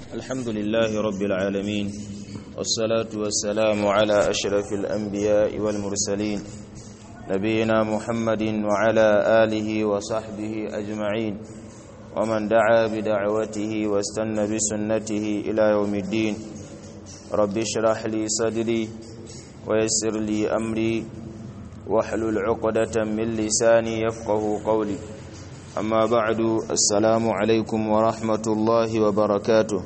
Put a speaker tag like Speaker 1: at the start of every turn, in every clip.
Speaker 1: الحمد لله رب العالمين والصلاة والسلام على أشرف الأنبياء والمرسلين نبينا محمد وعلى آله وصحبه أجمعين ومن دعا بدعوته واستنى بسنته إلى يوم الدين رب اشرح لي صدري ويسر لي أمري واحلل عقدة من لساني يفقه قولي أما بعد السلام عليكم ورحمة الله وبركاته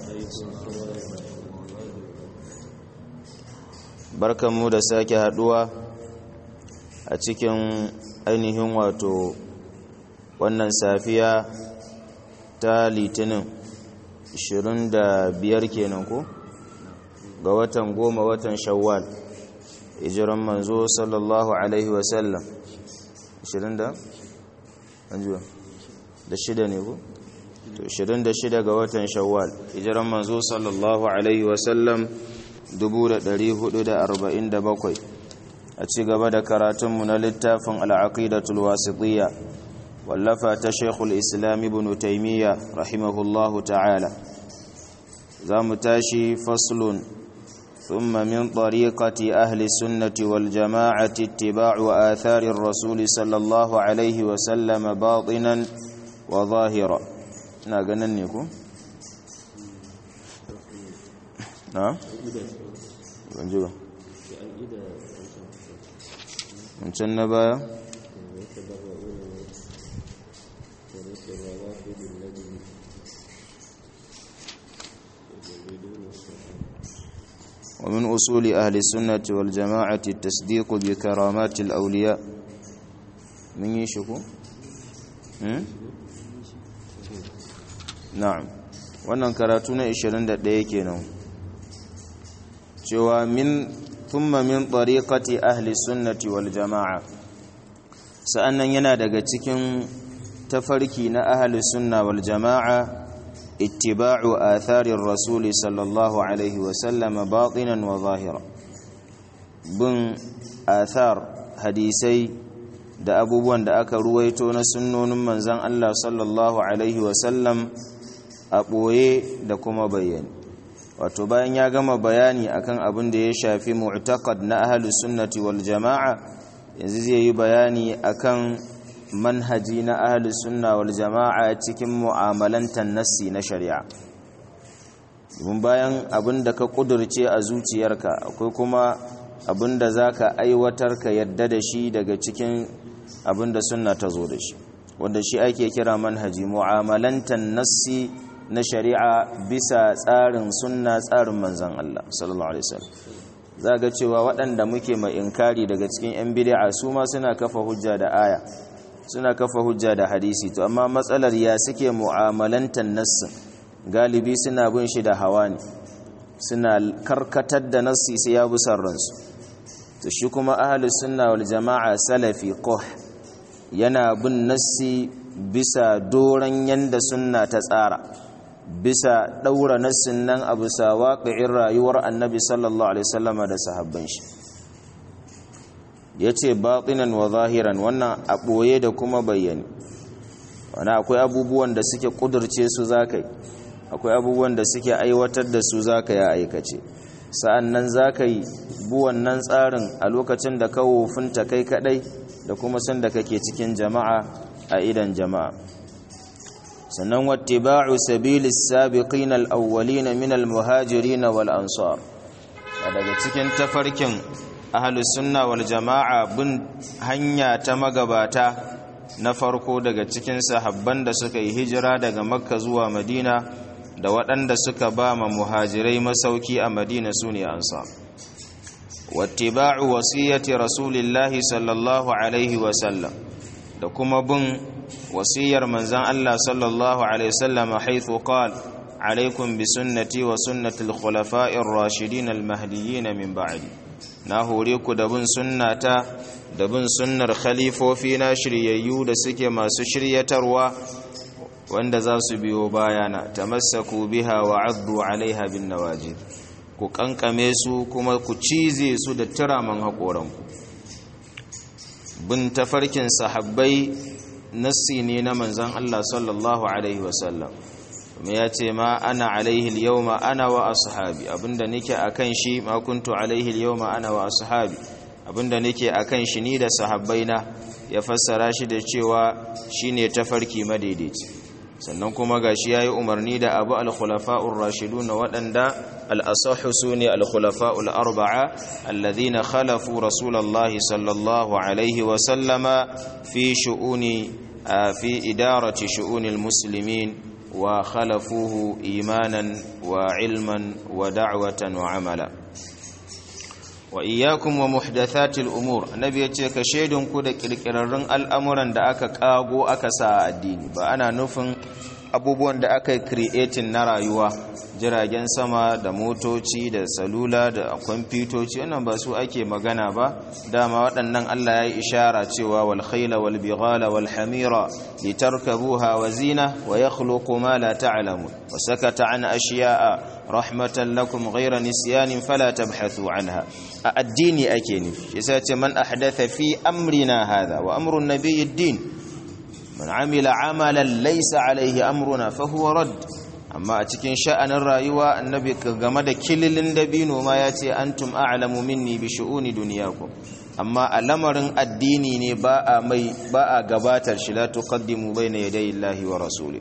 Speaker 1: barkanmu da sake haduwa a cikin ainihin wato wannan safiya ta litinin 25 kenan ko ga watan goma watan shawwal hijiran manzo sallallahu alaihi wasallam 20 da anjuwa da shida ne ko to 26 ga watan shawwal hijiran manzo sallallahu alaihi wasallam 1447 a ci gaba da karatunmu na littafin al'aqidatul wasitiyya wallafa ta shekul islam ibn taimiyya rahimahullahu ta'ala za mu tashi faslun ثم من طريقة أهل السنة والجماعة اتباع آثار الرسول صلى الله عليه وسلم باطنا وظاهرا ناقننيكم نعم banjiba wancan na baya ومن أصول أهل السنة والجماعة التصديق بكرامات الأولياء من يشكو نعم wannan karatu na 21 kenan cewa min thumma min tariqati ahli sunnati wal jamaa sa'annan yana daga cikin tafarki na ahli sunna wal jamaa ittiba'u atharir rasul sallallahu alaihi wa sallam batinan wa zahira bin athar hadisai da abubuwan da aka ruwaito na sunnonin manzon Allah sallallahu alaihi wa sallam a ɓoye da kuma bayani wato bayan ya gama bayani akan abin da ya shafi mu'taqad na ahlus sunnati wal jama'a yanzu zai yi bayani akan manhaji na ahlus sunna wal jama'a cikin mu'amalantan nassi na shari'a domin bayan abin da ka kudurce a zuciyarka akwai kuma abin da zaka aiwatar ka yadda da shi daga cikin abin da sunna ta zo da shi wanda shi ake kira manhaji mu'amalantan nassi na shari'a bisa tsarin sunna tsarin manzan Allah sallallahu alaihi wasallam za ga cewa waɗanda muke mai inkari daga cikin 'yan bid'a su ma suna kafa hujja da aya suna kafa hujja da hadisi to amma matsalar ya suke mu'amalantar nassin galibi suna bin shi da hawa ne suna karkatar da nassi sai ya bi ransu to shi kuma ahlus sunna wal jama'a salafi qoh yana bin nassi bisa doran yanda sunna ta tsara bisa ɗaura nassin nan a bisa waƙi'in rayuwar annabi sallallahu alaihi wasallama da sahabban shi ya ce baƙinan wa zahiran wannan a ɓoye da kuma bayyane wani akwai abubuwan da suke ƙudurce su za ka yi akwai abubuwan da suke aiwatar da su za ka ya aikace sa'an nan za ka yi buwan nan tsarin a lokacin da ka wofinta kai kaɗai da kuma sanda kake cikin jama'a a idan jama'a sannan wattiba'u sabilis sabiqin al-awwalin min al-muhajirin wal ansar daga cikin tafarkin ahlus sunna wal jama'a bin hanya ta magabata na farko daga cikin sahabban da suka yi hijira daga makka zuwa madina da waɗanda suka ba ma muhajirai masauki a madina sune ansar wattiba'u wasiyati rasulillahi sallallahu alaihi wa sallam da kuma bin wasiyar manzan Allah sallallahu Alaihi wasallam haithu qal alaikum bi sunnati wa sunnati al-khulafa'ir rashidin al-mahdiyyin min ba'di na hore ku da bin sunnata da bin sunnar khalifofi na shiryayyu da suke masu shiryatarwa wanda za su biyo bayana tamassaku biha wa addu alaiha bin nawajid ku kankame su kuma ku cize su da tiraman haƙoranku bin tafarkin sahabbai nassi ne na manzan Allah sallallahu Alaihi wasallam kuma ya ce ma ana alaihi al-yawma ana wa ashabi abinda nake akan shi ma kuntu alaihi al-yawma ana wa ashabi abinda nake akan shi ni da sahabbaina ya fassara shi da cewa shine tafarki madaidaici sannan kuma gashi yayi umarni da abu al-khulafa'ur rashidun waɗanda al-asahhu sune al-khulafa'ul arba'a alladhina khalafu rasulullahi sallallahu alaihi wa sallama fi shu'uni fi idarati shu'unil muslimin wa khalafuhu imanan wa ilman wa da'watan wa amala wa iyyakum wa muhdathatil umur annabi yace ka shedun ku da kirkirarrun al'amuran da aka kago aka sa a addini ba ana nufin abubuwan da aka yi creating na rayuwa jiragen sama da motoci da salula da kwamfutoci wannan ba su ake magana ba dama waɗannan Allah ya yi ishara cewa wal khayla wal bighala wal hamira litarkabuha wa zina wa yakhluqu ma la ta'lamun wa sakata an ashiya'a rahmatan lakum ghayra nisyanin fala tabhathu anha a addini ake nufi yasa ce man ahdatha fi amrina hadha wa amru an-nabiyyi ad-din man amila amalan laysa alayhi amruna fa huwa radd amma a cikin sha'anin rayuwa annabi game da kililin dabino ma ya ce antum a'lamu minni bi shu'uni dunyakum amma a lamarin addini ne ba a mai ba a gabatar shi la tuqaddimu bayna yaday Allahi wa rasuli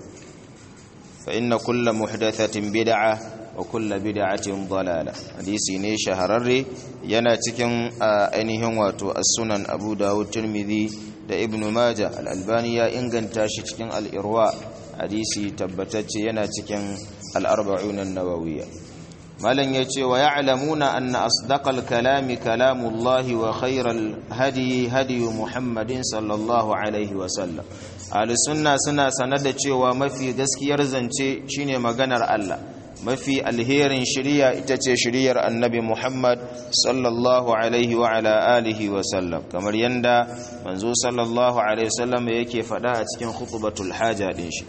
Speaker 1: fa inna kulla muhdathatin bid'a wa kulla bid'atin dalala hadisi ne shahararre yana cikin ainihin wato as-sunan Abu Dawud Tirmidhi da Ibn Majah al-Albani ya inganta shi cikin al-Irwa hadisi tabbatacce yana cikin al-arba'un an-nawawiyya malan yace wa ya'lamuna anna asdaqal kalami kalamullahi wa khayral hadi hadi Muhammadin sallallahu alaihi wa sallam ahli sunna suna sanar da cewa mafi gaskiyar zance shine maganar Allah mafi alherin shiriya ita ce shiriyar annabi Muhammad sallallahu alaihi wa ala alihi wa sallam kamar yanda manzo sallallahu alaihi wasallam yake faɗa a cikin khutbatul haja din shi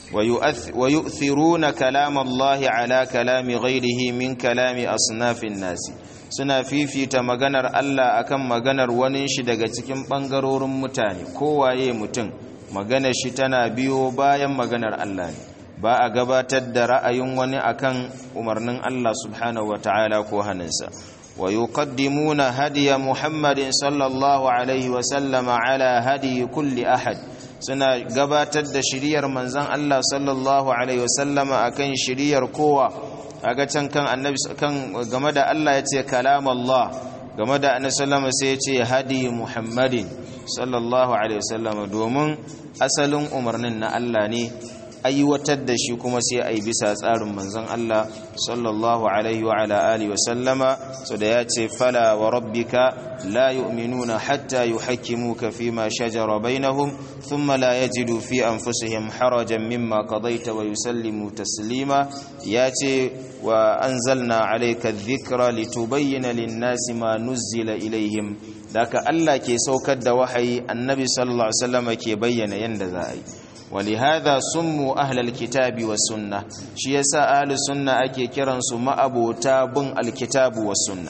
Speaker 1: wa yu'thiruna kalam Allah ala kalami ghairihi min kalami asnafin nasi suna fifita maganar Allah akan maganar wani shi daga cikin bangarorin mutane kowaye mutum maganar shi tana biyo bayan maganar Allah ne ba a gabatar da ra'ayin wani akan umarnin Allah subhanahu ta'ala ko hannunsa wa yuqaddimuna hadiya Muhammadin sallallahu alaihi wa sallama ala hadi kulli ahad suna gabatar da shiriyar manzon Allah sallallahu alaihi wa sallama akan shiriyar kowa kaga can kan annabi kan game da Allah yace kalam Allah game da annabi sallama sai yace hadi Muhammadin sallallahu alaihi wa sallama domin asalin umarnin na Allah ne aiwatar da shi kuma sai a yi bisa tsarin manzon Allah sallallahu alaihi wa ala alihi wa sallama so da ya ce fala wa rabbika la yu'minuna hatta yuhakkimuka fima shajara bainahum thumma la yajidu fi anfusihim harajan mimma qadaita wa yusallimu taslima ya ce wa anzalna alayka adh-dhikra litubayyana lin-nasi ma nuzzila ilaihim daka Allah ke saukar da wahayi annabi sallallahu alaihi wasallam ke bayyana yanda za a yi ولهذا سموا أهل الكتاب والسنة شي يسا أهل السنة أكي كرنسوا ما أبو تاب الكتاب والسنة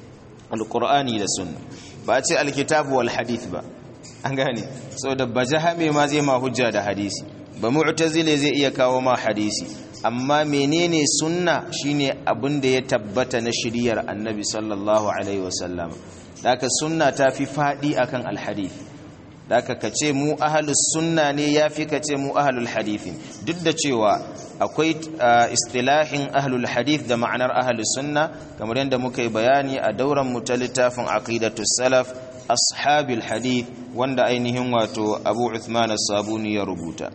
Speaker 1: القرآن والسنة بأتي الكتاب والحديث با أنغاني سو دبا جهمي ما زي ما هجا دا حديثي بمعتزل زي إيا كاو ما حديثي amma menene sunna shine abin da ya tabbata na shiriyar annabi sallallahu alaihi wasallam daka sunna ta fi fadi akan alhadith daka ka ce mu ahalus sunna ne ya fi ka ce mu ahalul hadithin duk da cewa akwai istilahin ahalul hadith da ma'anar ahalus sunna kamar yadda muka yi bayani a dauran mu ta littafin aqidatus salaf ashabil hadith wanda ainihin wato abu uthman as-sabuni ya rubuta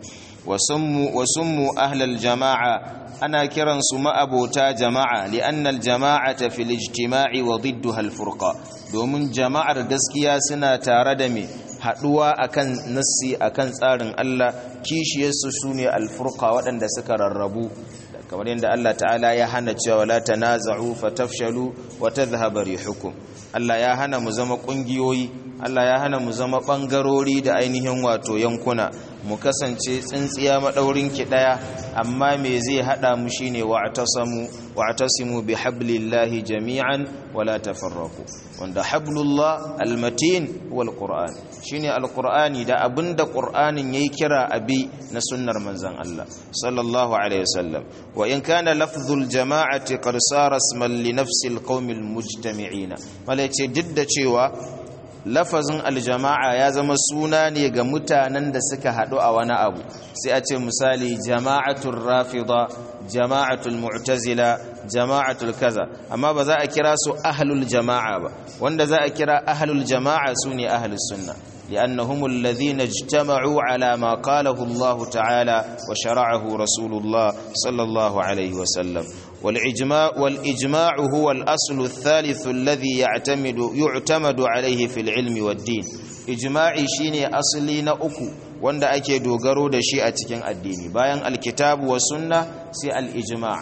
Speaker 1: wa summu ahlal jama'a ana kiransu ma'abota jama'a li'annal jama'ata fil ijtima'i wa didduha al-furqa domin jama'ar gaskiya suna tare da me haduwa akan nassi akan tsarin Allah kishiyarsu sune alfurqa waɗanda suka rarrabu kamar yadda Allah ta'ala ya hana cewa la tanaza'u fatafshalu wa tadhhabu rihukum Allah ya hana mu zama kungiyoyi Allah ya hana mu zama bangarori da ainihin wato yankuna mu kasance tsintsiya madaurin ki daya amma me zai hada mu shine wa'tasamu wa'tasimu bihablillahi jami'an wala tafarraqu wanda hablullah almatin wal qur'an shine alqur'ani da abinda qur'anin yayi kira abi na sunnar manzon Allah sallallahu alaihi wasallam wa in kana lafzul jama'ati qad sara isman li nafsi alqawmi almujtami'ina malace duk da cewa lafazin aljama'a ya zama suna ne ga mutanen da suka haɗu a wani abu sai a ce misali jama'atul rafida jama'atul mu'tazila jama'atul kaza amma ba za a kira su ahlul jama'a ba wanda za a kira ahlul jama'a su ne ahlus sunna لأنهم الذين اجتمعوا على ما قاله الله تعالى وشرعه رسول الله صلى الله عليه وسلم والإجماع, والإجماع هو الأصل الثالث الذي يعتمد, يعتمد عليه في العلم والدين إجماعي شيني أصلين أكو wanda ake dogaro da shi a cikin addini bayan alkitabu wa sunna sai al-ijma'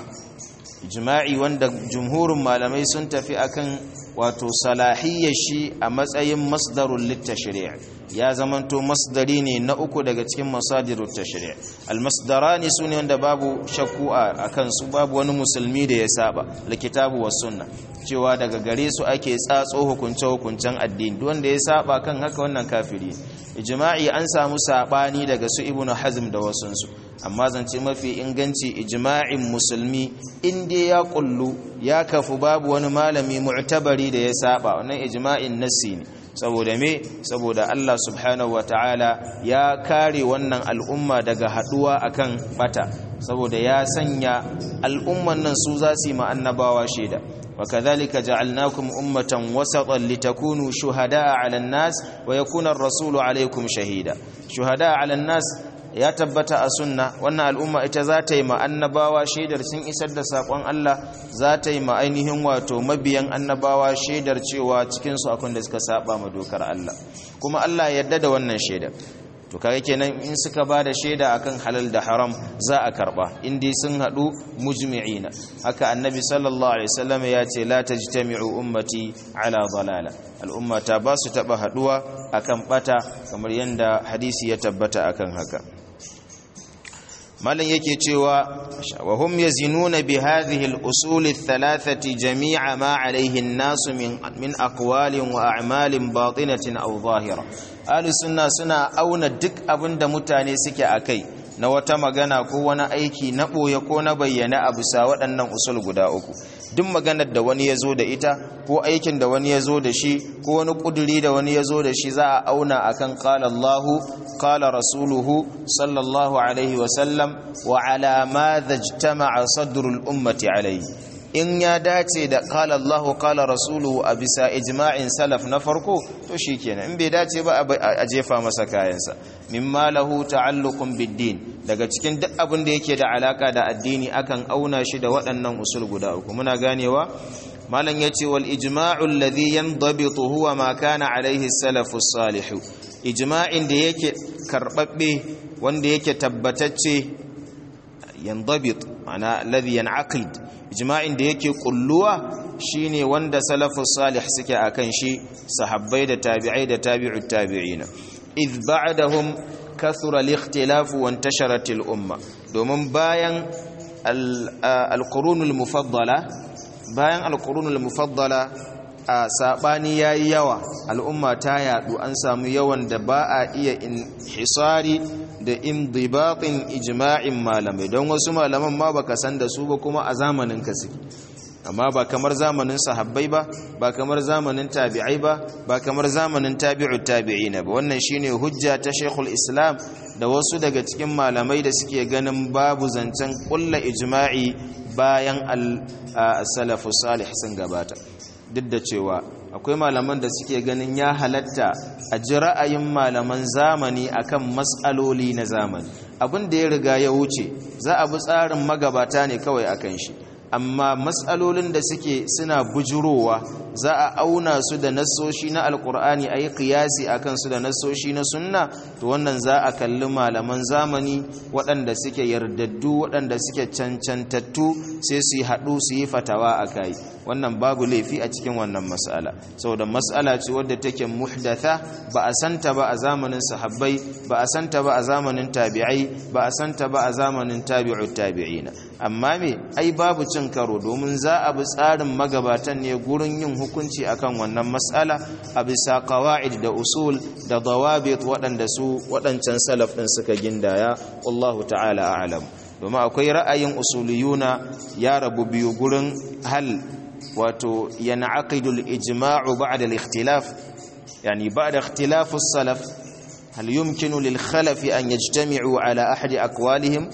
Speaker 1: ijma'i wanda jumhurin malamai sun tafi akan wato salahiyyar shi a matsayin masdarul littashri' ya zamanto masdari ne na uku daga cikin masadirut tashri' almasdarani sune wanda babu shakku a kan su babu wani musulmi da ya saba alkitabu was sunna cewa daga gare su ake tsatso hukunce hukuncen addini duk wanda ya saba kan haka wannan kafiri ijma'i an samu sabani daga su ibnu hazm da wasunsu amma zance mafi inganci ijma'in musulmi inda ya kullu ya kafu babu wani malami mu'tabari da ya saba wannan ijma'in nassi ne saboda me saboda Allah subhanahu wataala ya kare wannan al'umma daga haduwa akan bata saboda ya sanya al'umman nan su za su yi ma annabawa shaida وكذلك جعلناكم أمة وسطا لتكونوا شهداء على الناس ويكون الرسول عليكم شهيدا شهداء على الناس ya tabbata a sunna wannan al'umma ita za ta yi ma annabawa shaidar sun isar da saƙon Allah za ta yi ma ainihin wato mabiyan annabawa shaidar cewa cikinsu akwai da suka saba ma dokar Allah kuma Allah yarda da wannan shaidar to kaga kenan in suka ba da shaida akan halal da haram za a karba indai sun hadu mujmi'ina haka annabi sallallahu alaihi wasallam ya ce la tajtami'u ummati ala dalala al'umma ta ba su taba haduwa akan bata kamar yanda hadisi ya tabbata akan haka malam yake cewa wa hum yazinuna bi hadhihi al-usul ath-thalathati jami'a ma alayhi an-nas min min aqwalin wa a'malin batinatin aw zahira ahli sunna suna auna duk abinda mutane suke akai na wata magana ko wani aiki na boye ko na bayyana a bisa waɗannan usul guda uku duk maganar da wani ya zo da ita ko aikin da wani ya zo da shi ko wani ƙuduri da wani ya zo da shi za a auna akan qala Allahu qala rasuluhu sallallahu alaihi wasallam wa ala madha ijtama'a sadrul ummati alaihi in ya dace da qala Allahu qala rasuluhu a bisa ijma'in salaf na farko to shikenan in bai dace ba a jefa masa kayansa mimma lahu ta'alluqun bid-din daga cikin duk abin da yake da alaka da addini akan auna shi da waɗannan usul guda uku muna ganewa malam yace wal ijma'u alladhi yandabitu huwa ma kana alaihi salafus salih ijma'in da yake karbabbe wanda yake tabbatacce yandabit ma'ana alladhi yanaqid ijma'in da yake kulluwa shine wanda salafus salih suke akan shi sahabbai da tabi'ai da tabi'ut tabi'ina idh ba'dahum kathura al-ikhtilaf wa intasharat al-umma domin bayan al-qurunul mufaddala bayan al-qurunul mufaddala a sabani yayi yawa al'umma ta yadu an samu yawan da ba a iya inhisari da indibatin ijma'in malamai don wasu malaman ma baka san da su ba kuma a zamanin ka suke amma ba kamar zamanin sahabbai ba ba kamar zamanin tabi'ai ba ba kamar zamanin tabi'ut tabi'ina ba wannan shine hujja ta Sheikhul Islam da wasu daga cikin malamai da suke ganin babu zancen kulla ijma'i bayan al-salafu salih sun gabata duk da cewa akwai malaman da suke ganin ya halatta a ji ra'ayin malaman zamani akan matsaloli na zamani abin da ya riga ya wuce za a bi tsarin magabata ne kawai akan shi amma matsalolin da suke suna bujurowa za a auna su da nassoshi na alkur'ani a yi kiyasi a kansu da nassoshi na sunna to wannan za a kalli malaman zamani waɗanda suke yardaddu waɗanda suke cancantattu sai su yi haɗu su yi fatawa a kai wannan babu laifi a cikin wannan mas'ala saboda mas'ala ce wadda take muhdatha ba a santa ba a zamanin sahabbai ba a santa ba a zamanin tabi'ai ba a santa ba a zamanin tabi'ut tabi'ina amma me ai babu cin karo domin za a bi tsarin magabatan ne gurin yin hukunci akan wannan mas'ala a bisa qawaid da usul da dawabit waɗanda su waɗancan salaf ɗin suka gindaya wallahu ta'ala a'lam domin akwai ra'ayin usuliyuna ya rabu biyu gurin hal wato yan'aqidu al-ijma'u ba'da al-ikhtilaf yani ba'da ikhtilaf as-salaf hal yumkinu lil khalaf an yajtami'u ala ahadi aqwalihim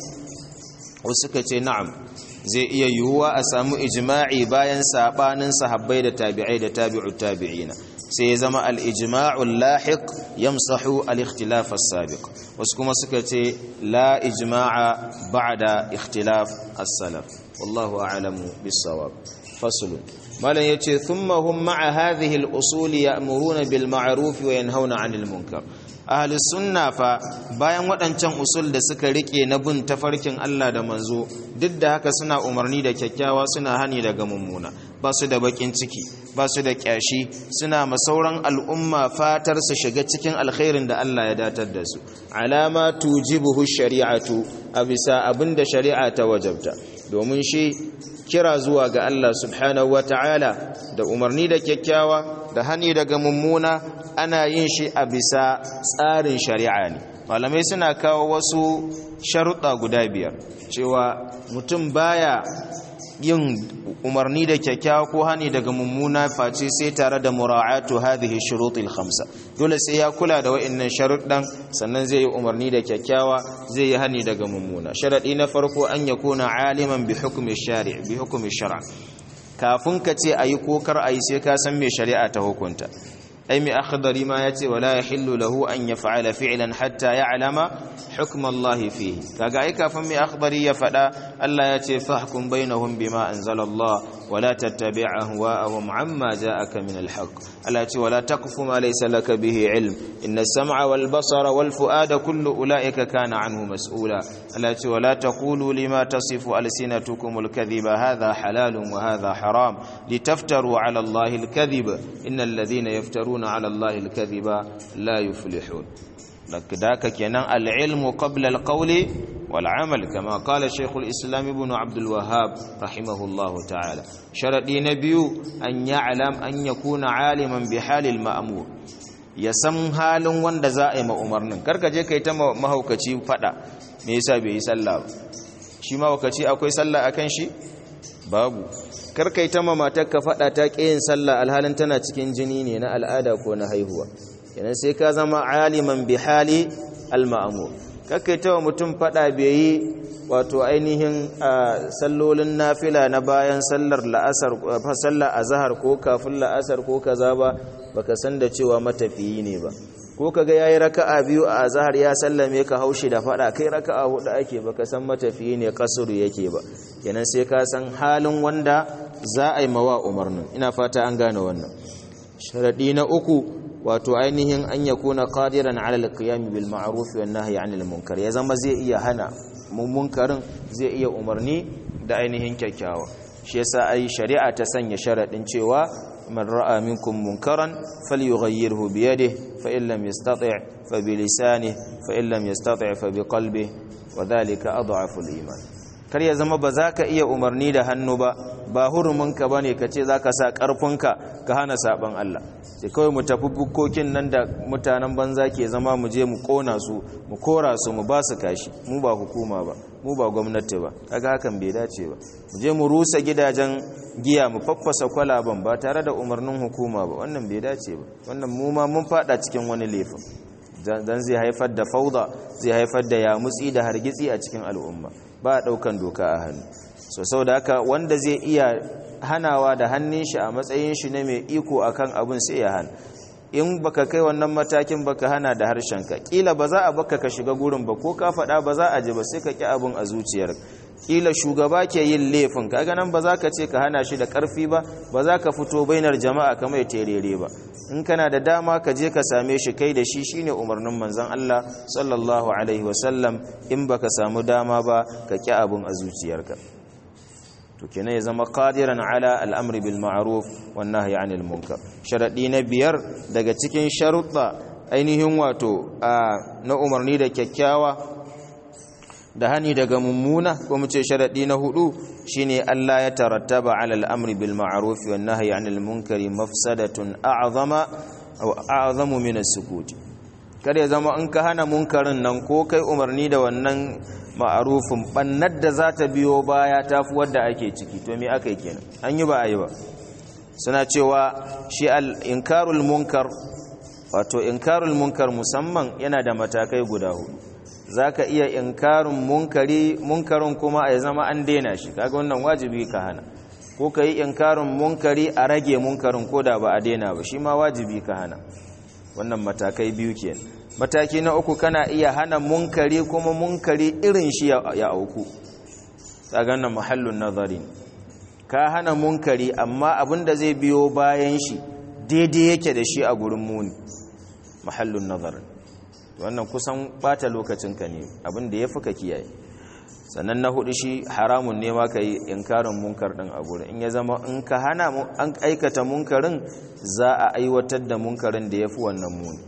Speaker 1: suka ce na'am zai iya yiwuwa a samu ijma'i bayan sabanin sahabbai da tabi'ai da tabi'ut tabi'ina sai ya zama al-ijma'u lahiq yamsahu al-ikhtilaf as-sabiq wasu kuma suka ce la ijma'a ba'da ikhtilaf as-salaf wallahu a'lamu bis-sawab fasl malan yace thumma hum ma'a hadhihi al-usul ya'muruna bil ma'ruf wa yanhauna 'anil munkar ahli sunna fa bayan waɗancan usul da suka rike na bin tafarkin Allah da manzo duk da haka suna umarni da kyakkyawa suna hani daga mummuna ba su da bakin ciki ba su da kyashi suna masauran al'umma fatar su shiga cikin alkhairin da Allah ya datar da su alama tujibuhu shari'atu a bisa abinda shari'a ta wajabta domin shi kira zuwa ga Allah subhanahu wata'ala da umarni da kyakkyawa da hani daga mummuna ana yin shi a bisa tsarin shari'a ne malamai suna kawo wasu sharuɗa guda biyar cewa mutum baya yin umarni da kyakkyawa ko hani daga mummuna face sai tare da mura'atu hadhihi shurutil khamsa dole sai ya kula da wa'annan sharuɗan sannan zai yi umarni da kyakkyawa zai yi hani daga mummuna sharadi na farko an yakuna aliman bi hukmi shari' bi hukmi shar'a kafin ka ce ayi ko kar ayi sai ka san me shari'a ta hukunta ai mai akhdari ma yace wala yahillu lahu an yaf'ala fi'lan hatta ya'lama hukm Allah fihi kaga ai kafin mai akhdari ya fada Allah yace fahkum bainahum bima anzala Allah wala tattabi' ahwa'ahum amma ja'aka min al-haqq Allah yace wala taqfu ma laysa laka bihi ilm inna as-sam'a wal basara wal fu'ada kullu ulaika kana anhu mas'ula Allah yace wala taqulu lima tasifu alsinatukum al-kadhiba hadha halalun wa hadha haram litaftaru 'ala Allah al-kadhiba innal ladhina yaftaruna يفترون على الله الكذب لا يفلحون ذاك كينان العلم قبل القول والعمل كما قال شيخ الإسلام ابن عبد الوهاب رحمه الله تعالى شرطي نبي أن يعلم أن يكون عالما بحال المأمور ya san halin wanda za a yi ma'umarnin karka je ka yi ta mahaukaci fada me yasa bai yi sallah ba shi mahaukaci akwai sallah akan shi babu karkai ta mamatar ka faɗa ta ƙiyin sallah alhalin tana cikin jini ne na al'ada ko na haihuwa yanan sai ka zama aliman bi hali al-ma'mur karkai ta mutum faɗa bai yi wato ainihin sallolin nafila na bayan sallar la'asar sallar azhar ko kafin la'asar ko kaza ba baka san da cewa matafiyi ne ba ko kaga yayi raka'a biyu a azhar ya sallame ka haushi da fada kai raka'a hudu ake baka san matafiyi ne kasuru yake ba kenan sai ka san halin wanda za a yi mawa umarnin ina fata an gane wannan sharadi na uku wato ainihin an yakuna qadiran ala alqiyam bil ma'ruf wan nahyi 'anil munkar ya zama zai iya hana munkarin zai iya umarni da ainihin kyakkyawa shi yasa ai shari'a ta sanya sharadin cewa من رأى منكم منكرا فليغيره بيده فإن لم يستطع فبلسانه فإن لم يستطع فبقلبه وذلك أضعف الإيمان kar ya zama ba za ka iya umarni da hannu ba ba huruminka ba ne ka ce za ka sa ƙarfinka ka hana saɓon Allah sai kawai mu tafi bukkokin nan da mutanen banza ke zama mu je mu ƙona su mu kora su mu ba su kashi mu ba hukuma ba mu ba gwamnati ba kaga hakan bai dace ba mu je mu rusa gidajen giya mu faffasa kwalaban ba tare da umarnin hukuma ba wannan bai dace ba wannan mu ma mun fada cikin wani laifin dan zai haifar da fauda zai haifar da yamutsi da hargitsi a cikin al'umma ba a daukan doka a hannu so saboda haka wanda zai iya hanawa da hannun shi a matsayin shi na mai iko akan abin sai ya hana in baka kai wannan matakin baka hana da harshenka kila ba za a baka ka shiga gurin ba ko ka faɗa ba za a ji ba sai ka ki abin a zuciyar kila shugaba ke yin laifin kaga nan ba za ka ce ka hana shi da karfi ba ba za ka fito bainar jama'a kamar ya terere ba in kana da dama ka je ka same shi kai da shi shine umarnin manzon Allah sallallahu alaihi wasallam in baka samu dama ba ka ki abun a zuciyarka to kenan ya zama qadiran ala al'amri bil ma'ruf wan nahyi 'anil munkar sharadi na biyar daga cikin sharuɗa ainihin wato na umarni da kyakkyawa da hani daga mummuna ko mu ce sharadi na hudu shine Allah ya tarattaba ala al'amri bil ma'ruf wan nahyi 'anil munkari mafsadatun a'zama aw a'zamu min as-sukut kada ya zama in ka hana munkarin nan ko kai umarni da wannan ma'arufin bannar da za ta biyo baya tafi wadda ake ciki to me aka yi kenan an yi ba a yi ba suna cewa shi al-inkarul munkar wato inkarul munkar musamman yana da matakai guda hudu zaka iya inkarin munkari munkarin kuma a zama an daina shi kaga wannan wajibi ka hana ko ka yi inkarin munkari a rage munkarin ko da ba a daina ba shi ma wajibi ka hana wannan matakai biyu kenan mataki na uku kana iya hana munkari kuma munkari irin shi ya auku kaga wannan mahallun nazari ka hana munkari amma abinda zai biyo bayan shi daidai yake da shi a gurin muni mahallun nazari wannan kusan bata lokacinka ne abinda ya fi ka kiyaye sannan na hudu shi haramun ne ma ka yi inkarin munkar din a gurin in ya zama in ka hana an aikata munkarin za a aiwatar da munkarin da ya fi wannan muni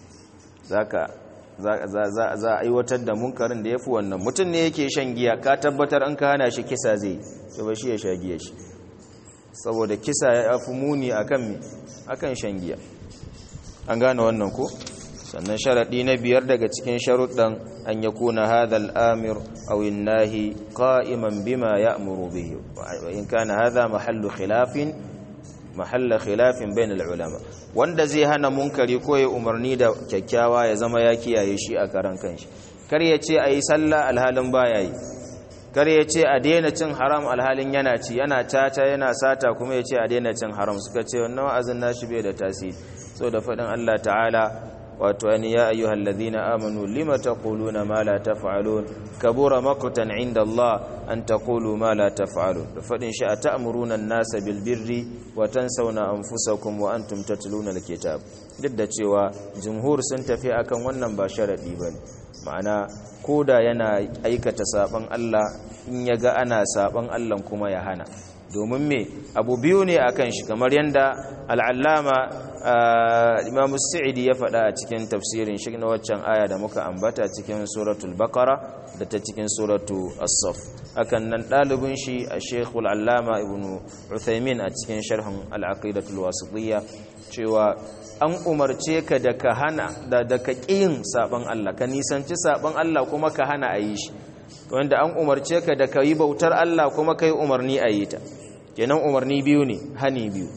Speaker 1: za a aiwatar da munkarin da ya fi wannan mutum ne yake shan giya ka tabbatar an ka hana shi kisa zai to ba shi ya sha giya shi saboda kisa ya fi muni akan akan shan giya an gane wannan ko sannan sharaɗi na biyar daga cikin sharuɗan an ya kuna hadha amir aw nahi qa'iman bima ya'muru bihi wa in kana hadha mahallu khilafin mahalla khilafin bain ulama wanda zai hana munkari ko ya umarni da kyakkyawa ya zama ya kiyaye shi a karan kanshi kar ya ce ayi sallah alhalin baya yi kar ya ce a daina cin haram alhalin yana ci yana tata yana sata kuma ya ce a daina cin haram suka ce wannan wa'azin nashi bai da tasiri so da faɗin Allah ta'ala wato ani ya ayyuhal ladhina amanu lima taquluna ma la taf'alun kabura maqtan 'inda Allah an taqulu ma la taf'alun da fadin shi ata'muruna an-nasa bil birri wa tansawna anfusakum wa antum tatluna al-kitab duk da cewa jumhur sun tafi akan wannan ba sharadi bane ma'ana koda yana aikata saban Allah in yaga ana saban Allah kuma ya hana domin me abu biyu ne akan shi kamar yanda al'allama imam sa'idi ya faɗa a cikin tafsirin shi na waccan aya da muka ambata cikin suratul bakara da ta cikin suratu as-saf hakan nan ɗalibin shi a shekul allama ibn uthaymin a cikin sharhin al'aqidatul wasitiyya cewa an umarce ka da ka hana da da ka ƙiyin saban Allah ka nisanci saban Allah kuma ka hana a yi shi wanda an umarce ka da ka yi bautar Allah kuma ka yi umarni a yi ta kenan umarni biyu ne hani biyu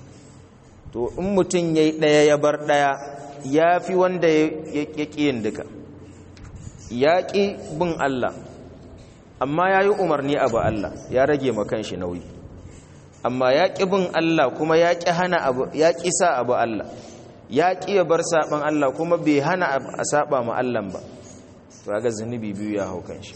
Speaker 1: to in mutum ya yi ɗaya ya bar ɗaya ya fi wanda ya ƙi yin duka ya ƙi bin Allah amma ya yi umarni abu Allah ya rage makan shi nauyi amma ya ƙi bin Allah kuma ya ƙi hana abu ya ƙi sa abu Allah ya ƙi ya bar saɓan Allah kuma bai hana a saɓa ma Allah ba to ga zunubi biyu ya hau kan shi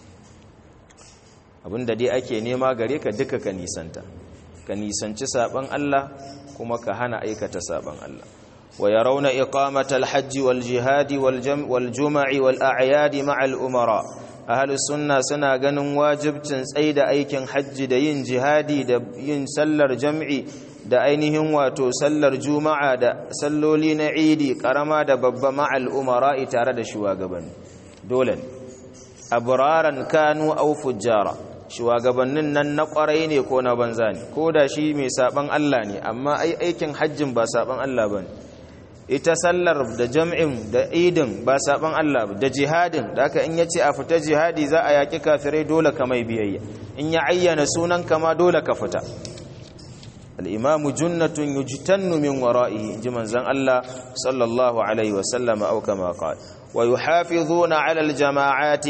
Speaker 1: abinda dai ake nema gare ka duka ka nisanta ka nisanci saban Allah kuma ka hana aikata saban Allah wa yarawna iqamata al-hajj wal jihad wal jam' wal jum'i wal a'yad ma'a al-umara ahli sunna suna ganin wajibcin tsaida aikin hajji da yin jihadi da yin sallar jam'i da ainihin wato sallar juma'a da salloli na idi karama da babba ma'a al-umara tare da shugabanni dole abraran kanu aw fujjara shugabannin nan na kwarai ne ko na banza ne ko da shi mai saban Allah ne amma ai aikin hajjin ba saban Allah ba ita sallar da jam'in da idin ba saban Allah ba da jihadin da aka in yace a fita jihadi za a yaki kafirai dole ka mai biyayya in ya ayyana sunan kama dole ka fita al-imamu junnatun yujtannu min wara'ihi ji manzon Allah sallallahu alaihi wa sallama au kama qala ويحافظون على الجماعات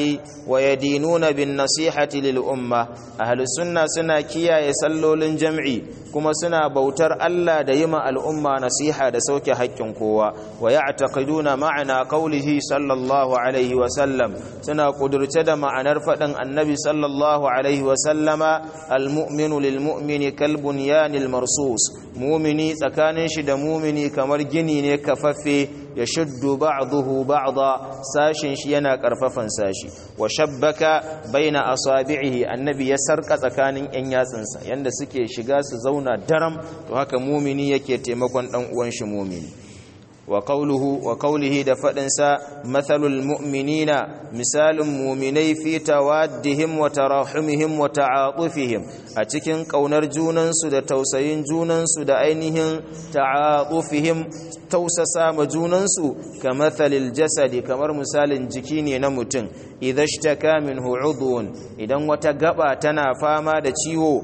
Speaker 1: ويدينون بالنصيحة للأمة أهل السنة سنة كيا يسلوا للجمع كما سنة بوتر ألا ديما الأمة نصيحة دسوك حق قوة ويعتقدون معنى قوله صلى الله عليه وسلم سنة قدر تدم عن رفض النبي صلى الله عليه وسلم المؤمن للمؤمن كالبنيان المرصوص مؤمني تكانن شد مؤمني كمر جني كففي يشد بعضه بعضا ساشن shi yana karfafan sashi wa shabbaka baina asabi'ihi annabi ya sarka tsakanin yan yatsunsa yanda suke shiga su zauna daram to haka mumini yake taimakon dan uwan shi mumini wa qawluhu wa qawlihi da fadin sa mathalul mu'minina misalun mu'minai fi tawaddihim wa tarahumihim wa ta'atufihim a cikin kaunar junansu da tausayin junansu da ainihin ta'atufihim tausasa ma junansu ka mathalil jasadi kamar misalin jiki ne na mutum idan shtaka minhu udhun idan wata gaba tana fama da ciwo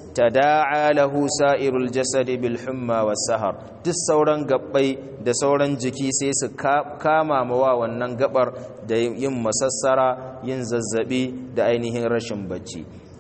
Speaker 1: tada'a lahu sa'irul jasadi bil humma was sahar duk sauran gabbai da sauran jiki sai su kama mawa wannan gabar da yin masassara yin zazzabi da ainihin rashin bacci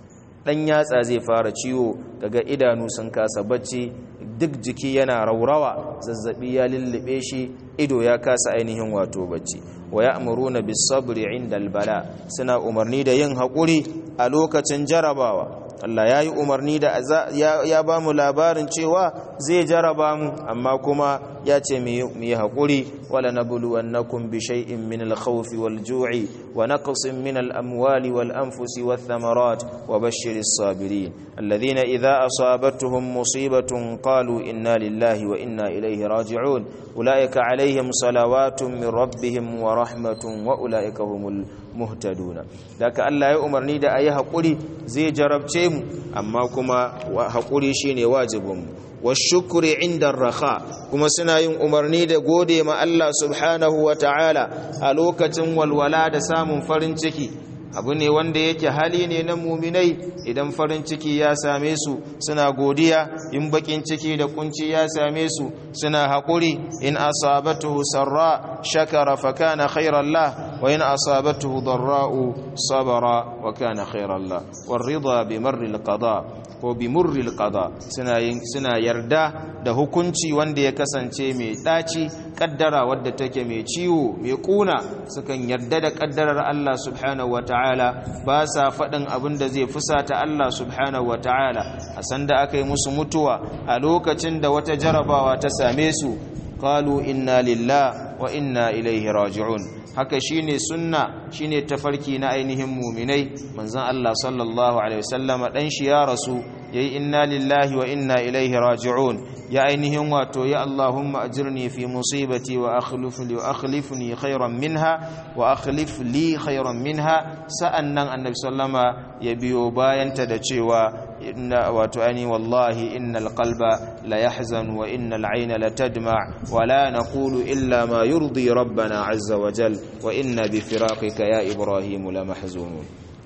Speaker 1: dan yatsa zai fara ciwo daga idanu sun kasa bacci duk jiki yana raurawa zazzabi ya lullube shi ido ya kasa ainihin wato bacci wa ya'muruna bis sabri 'inda al-bala suna umarni da yin haƙuri a lokacin jarabawa Allah ya yi umarni da ya ba mu labarin cewa zai jaraba mu amma kuma ya ce mu yi haƙuri wala na buluwannakum bi shay'in min al-khawfi wal ju'i wa naqsin min al-amwali wal anfusi wath thamarat wa bashshiris sabirin alladhina idha asabatuhum musibatun qalu inna lillahi wa inna ilayhi raji'un ulaika alaihim salawatun min rabbihim wa rahmatun wa ulaika humul muhtaduna daga Allah ya umarni da ayi haƙuri zai jarabce mu amma kuma haƙuri shine wajibinmu washukuri inda raha kuma suna yin umarni da gode ma Allah subhanahu wa ta'ala a lokacin walwala da samun farin ciki abu ne wanda yake hali ne na muminai idan farin ciki ya same su suna godiya in bakin ciki da kunci ya same su suna haƙuri in asabatuhu sarra shakara fa kana khairan lah wa in asabatuhu darra'u sabara wa kana khairan lah war rida bi marri al-qada ko bi murri al-qada suna suna yarda da hukunci wanda ya kasance mai daci kaddara wadda take mai ciwo mai kuna sukan yarda da kaddarar Allah subhanahu wa ta'ala ba sa faɗin abin da zai fusata Allah subhanahu wa ta'ala a sanda aka yi musu mutuwa a lokacin da wata jarabawa ta same su qalu inna lillah wa inna ilaihi raji'un haka shine sunna shine tafarki na ainihin muminai manzon Allah sallallahu alaihi wasallam dan shi ya rasu yayi inna lillahi wa inna ilaihi raji'un ya ainihin wato ya Allahumma ajirni fi musibati wa akhlif li akhlifni khairan minha wa akhlif li khairan minha sa'annan annabi sallama ya biyo bayanta da cewa inna wato ani wallahi innal qalba la yahzan wa innal ayna la tadma wa la naqulu illa ma yurdi rabbana azza wa jal wa inna bi firaqika ya ibrahim la mahzunun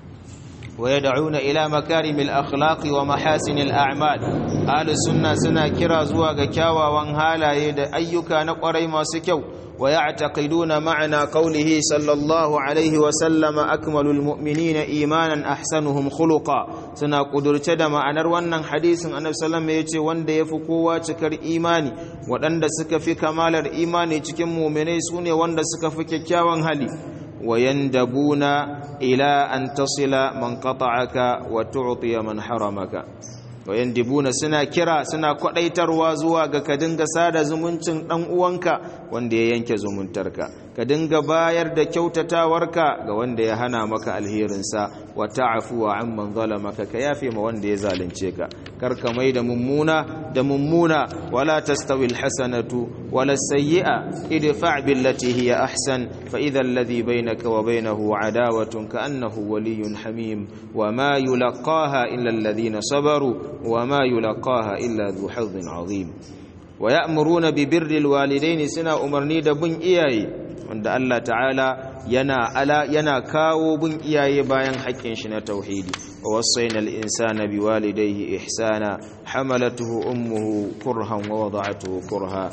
Speaker 1: ويدعون إلى مكارم الأخلاق ومحاسن الأعمال أهل السنة سنة كرا زواغ كاوا وانهالا يد أيك نقري ما سكو ويعتقدون معنى قوله صلى الله عليه وسلم أكمل المؤمنين إيمانا أحسنهم خلقا سنة قدر تدم أن روانا حديث أن صلى الله عليه وسلم وند يفقوا تكر إيماني وند سك في كمال الإيمان تكم مؤمني سوني وند سك في كاوان هلي ويندبون إلى أن تصل من قطعك وتعطي من حرمك wayandibuna suna kira suna kwadaitarwa zuwa ga ka dinga sada zumuncin dan uwanka wanda ya yanke zumuntarka ka dinga bayar da kyautatawarka ga wanda ya hana maka alherinsa wa ta'fu wa amman zalamaka ka yafe ma wanda ya zalunce ka kar ka mai da mummuna da mummuna wala tastawi alhasanatu wala sayyi'a idfa' billati hiya ahsan fa idha alladhi bainaka wa bainahu adawatun ka annahu waliyyun hamim wa ma yulqaha illa alladhina sabaru وما يلقاها إلا ذو حظ عظيم ويأمرون ببر الوالدين سنا أمرني دبن إياي عند الله تعالى ينا ألا ينا كاو بن إياي باين حق شنا توحيدي ووصينا الإنسان بوالديه إحسانا حملته أمه كرها ووضعته كرها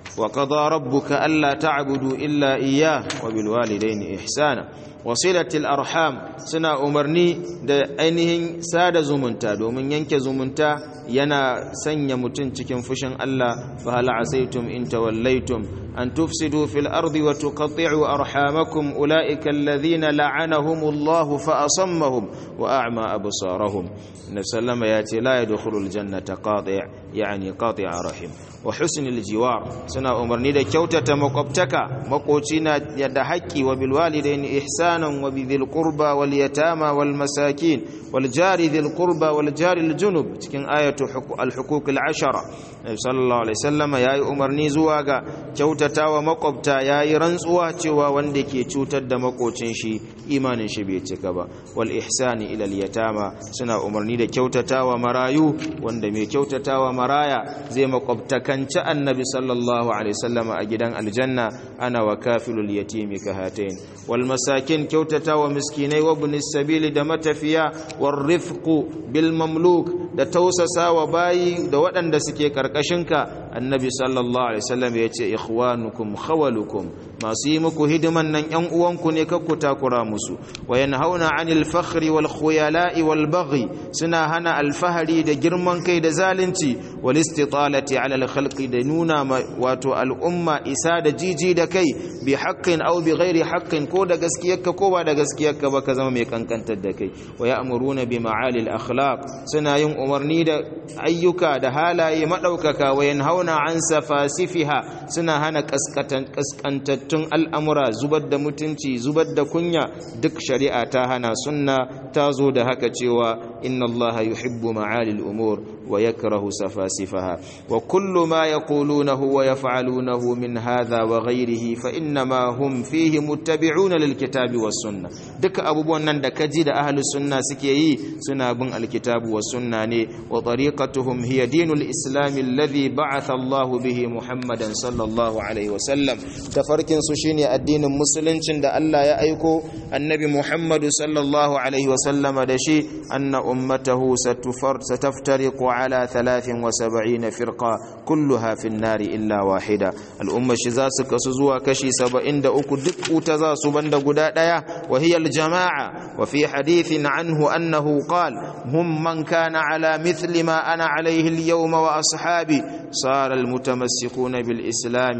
Speaker 1: wa qada rabbuka alla ta'budu illa iyyah wa bil walidayni ihsana wasilatil arham suna umarni da ainihin sada zumunta domin yanke zumunta yana sanya mutum cikin fushin Allah fa hal asaitum in tawallaitum an tufsidu fil ardi wa tuqatti'u arhamakum ulaika alladhina la'anahumullahu fa asammahum wa a'ma absarahum nabi sallama yace la yadkhulul jannata qati' yani qati'a rahim wa husnul jiwar suna umarni da kyautata makwabtaka makoci na da haƙƙi wa bil walidaini ihsanan wa bidhil qurba wal yatama wal masakin wal jari dhil qurba wal jari al junub cikin ayatu al huquq al ashara nabi sallallahu alaihi wasallam yayi umarni zuwa ga kyautatawa makwabta yayi rantsuwa cewa wanda ke cutar da makocin shi imanin shi bai cika ba wal ihsani ila al yatama suna umarni da kyautatawa marayu wanda mai kyautatawa maraya zai makwabtaka kanci annabi sallallahu alaihi wasallam a gidan aljanna ana wa kafilul yatimi ka hatain wal masakin kyautata wa miskinai wa ibn sabili da matafiya war rifqu bil mamluk da tausasa wa bayi da waɗanda suke karkashinka annabi sallallahu alaihi wasallam yace ikhwanukum khawalukum masu yi muku hidiman nan yan uwanku ne kakku takura musu wa yanhauna anil fakhri wal khuyala'i wal baghi suna hana alfahari da girman kai da zalunci wal istitalati ala al khalqi da nuna wato al'umma isa da jiji da kai bi haqqin aw bi ghairi haqqin ko da gaskiyarka ko ba da gaskiyarka ba ka zama mai kankantar da kai wa ya'muruna bi ma'ali al akhlaq suna yin umarni da ayyuka da halaye madaukaka wa yanhauna an safasifiha suna hana kaskantattun al'amura zubar da mutunci zubar da kunya duk shari'a ta hana sunna ta zo da haka cewa inna allaha yuhibbu ma'ali al umur wa yakrahu safasifaha wa kullu ma yaqulunahu wa yaf'alunahu min hadha wa ghayrihi fa innama hum fihi muttabi'una lil kitabi was sunna duka abubuwan nan da kaji da ahlus sunna suke yi suna bin alkitabu was sunna ne wa tariqatuhum hiya dinul islam alladhi ba'atha Allah bihi Muhammadan sallallahu alaihi wa sallam tafarkin su shine addinin musuluncin da Allah ya aiko annabi Muhammadu sallallahu alaihi wa sallama da shi anna ummatahu satufar sataftariqu على ثلاث وسبعين فرقة كلها في النار إلا واحدة الأمة شزاس كسزوا كشي سبعين دا أكو دك تزاس بند قداء وهي الجماعة وفي حديث عنه أنه قال هم من كان على مثل ما أنا عليه اليوم وأصحابي صار المتمسكون بالإسلام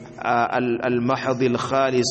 Speaker 1: المحض الخالص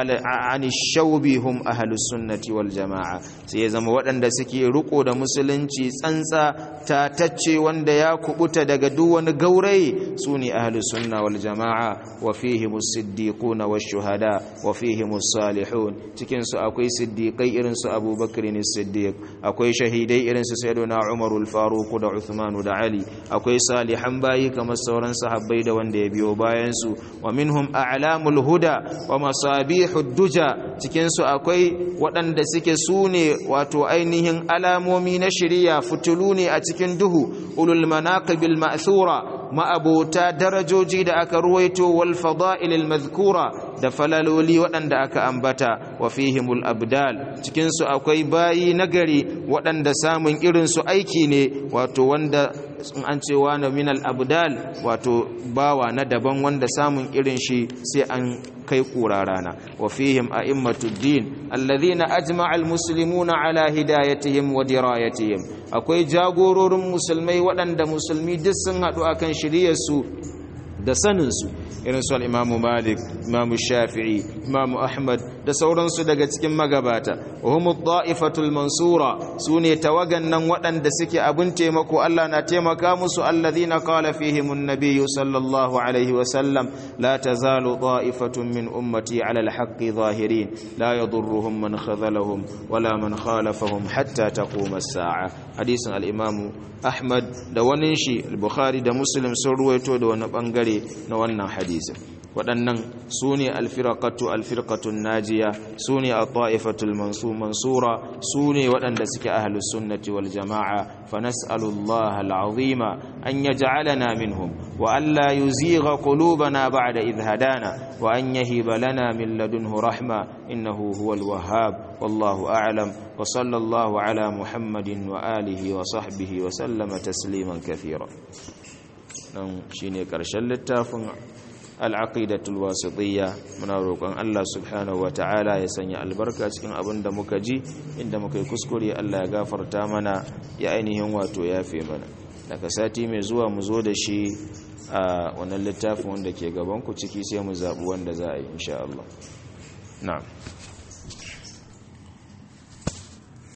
Speaker 1: عن الشوب هم أهل السنة والجماعة سيزم waɗanda suke riko da musulunci tsantsa tatacce wanda ya kubuta daga duk wani gaurayi sune ahlus sunna wal jamaa wa fihim as-siddiquna wash-shuhada wa fihim as-salihun cikin su akwai siddiqai irin su Abu Bakr as-Siddiq akwai shahidai irin su Sayyidina Umar al-Faruq da Uthman da Ali akwai salihan bayi kamar sauran sahabbai da wanda ya biyo bayan su wa minhum a'lamul huda wa masabihud duja cikin su akwai waɗanda suke sune wato ainihin alamomi na shari'a fitulu ne a cikin duhu ulul manaqibil ma'thura ma'abota darajoji da aka ruwaito wal fada'ilil madhkura da falaloli waɗanda aka ambata wa fihimul abdal cikin su akwai bayi nagari waɗanda samun irin su aiki ne wato wanda in an ce wani minal abdal wato bawa na daban wanda samun irin shi sai an kai kura rana wa fihim a'immatud din alladhina ajma'a almuslimuna ala hidayatihim wa dirayatihim akwai jagororin musulmai waɗanda musulmi duk sun haɗu akan shiryarsu da saninsu irin su al'imamu malik imamu shafi'i imamu ahmad da sauransu daga cikin magabata wa humu da'ifatul mansura su ne tawagan nan waɗanda suke abin taimako Allah na taimaka musu allazina qala fihim an-nabiyyu sallallahu alaihi wa sallam la tazalu da'ifatun min ummati ala al-haqqi zahirin la yadurruhum man khadhalahum wala man khalafahum hatta taquma as-sa'a hadisin al-imamu ahmad da wani shi al-bukhari da muslim sun ruwaito da wani bangare na wannan hadisin waɗannan su ne alfirakatu alfirkatun najiya su ne a ta'ifatul mansura su ne waɗanda suke ahalus sunnati wal jama'a fa nas'alullah al'azima an yaj'alana minhum wa alla yuzigha qulubana ba'da idh hadana wa an yahiba lana min ladunhu rahma innahu huwal wahhab wallahu a'lam wa sallallahu ala muhammadin wa alihi wa sahbihi wa sallama tasliman kathira nan shine karshen littafin al'aqidatul wasitiyya muna roƙon Allah subhanahu wata'ala ya sanya albarka cikin abin da muka ji inda muka yi kuskure Allah ya gafarta mana ya ainihin wato yafe mana daga sati mai zuwa mu zo da shi a wannan littafin wanda ke gaban ku ciki sai mu zaɓi wanda za a yi insha Allah na'am